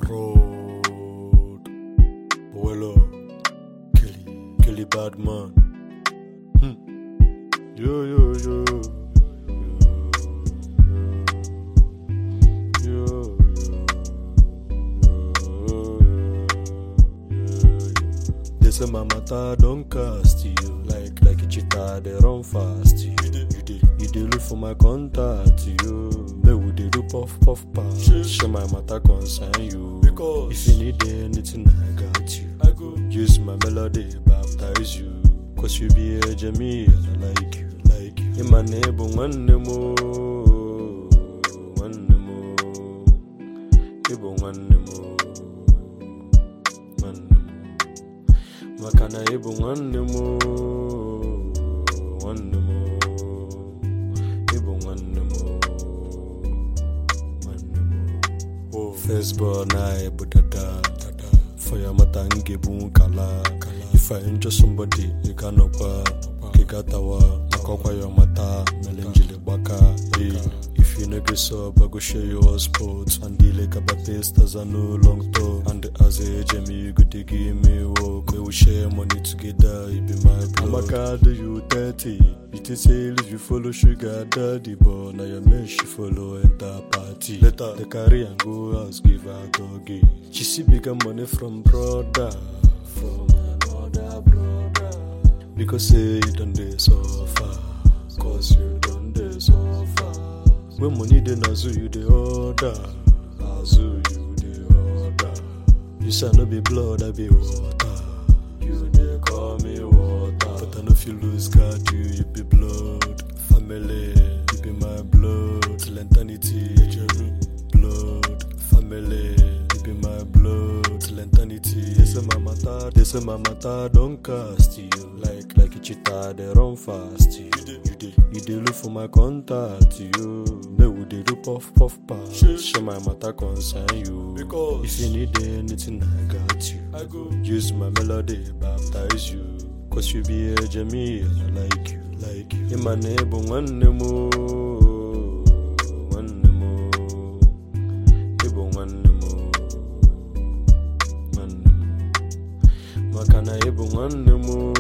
Road. Boelo. Kelly. Kelly Badman. Hmm. Yo, yo, yo. Yo, yo, yo. They say my matter don't cast you like like a cheetah they run fast you. You dey you dey look for my contact you. They would they do puff puff pass. Share my matter concern you. Because if you need anything I got you. I go use my melody baptize you. Cause you be a Jamie and I like you like you. In my neighbor one more one more. Ibo nwanne m oo, nwanne m maka na ịbụ nwanne m oo, nwanne m oo, ịbụ nwanne m oo, nwanne m oo. First born anyị bụ dada for ya mata m ga-ebu nkala if I injure somebody ị ga-anọkwa ka ị gatawa maka ọkwa ya mata mere njiri gbaka hey. If you no get sub, I go share your sports And the like about testers are no long talk And as a Jamie, you go to give me work We will share money together, it be my blood I'm a card, you 30 You think say if you follow sugar daddy But now your man she follow enter party Later, the carry and go house, give her doggy She see bigger money from brother From another brother Because say you done dey suffer Cause you done dey suffer When money dey nazu you dey order Nazu you dey order You say I no be blood I be water You dey call me water But I no fit lose guard you you be blood Family you be my blood Till eternity blood Family you be my blood Till eternity They say my matter They say my matter don cast you Like like a cheetah they run fast you You dey you dey look for my contact you Make we dey do puff puff pass Share my matter concern you Because if you need anything I got you I go use my melody baptize you Cause you be a Jamie and I like you like you In my neighbor nwanne m oo, nwanne m oo. Ịbụ nwanne m oo, nwanne m maka na ịbụ nwanne m oo,